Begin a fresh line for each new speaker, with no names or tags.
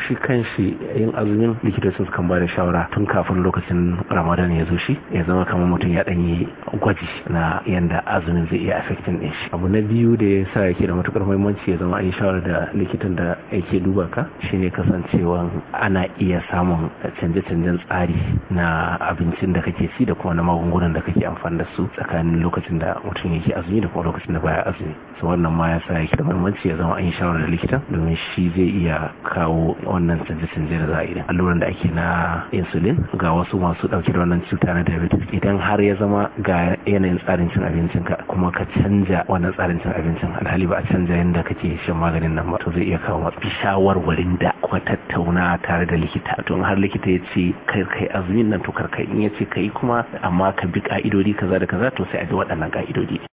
shi kan shi yin azumin likitoci kan ba da shawara tun kafin lokacin ramadan ya zo shi ya zama kamar mutum ya ɗanyi gwaji na yanda azumin zai iya affecting ɗin shi abu na biyu da ya sa yake da matukar muhimmanci ya zama an yi shawara da likitan da yake duba ka shine kasancewa ana iya samun canje-canjen tsari na abincin da kake ci da kuma na magungunan da kake amfani da su tsakanin lokacin da mutum yake azumi da kuma lokacin da baya azumi so wannan ma ya sa yake da muhimmanci ya zama an yi shawara da likitan domin shi zai iya kawo wannan canje-canje da za a yi alluran da ake na insulin ga wasu masu dauke da wannan cuta na diabetes idan har ya zama ga yanayin tsarin cin abincin ka kuma ka canja wannan tsarin cin abincin alhali ba a canja yadda kake shan maganin nan ba to zai iya kawo matsi shawarwarin da kuma tattauna tare da likita to har likita ya ce kai kai azumin nan to kar kai in ya ce kai kuma amma ka bi ka'idodi kaza da kaza to sai a bi waɗannan ka'idodi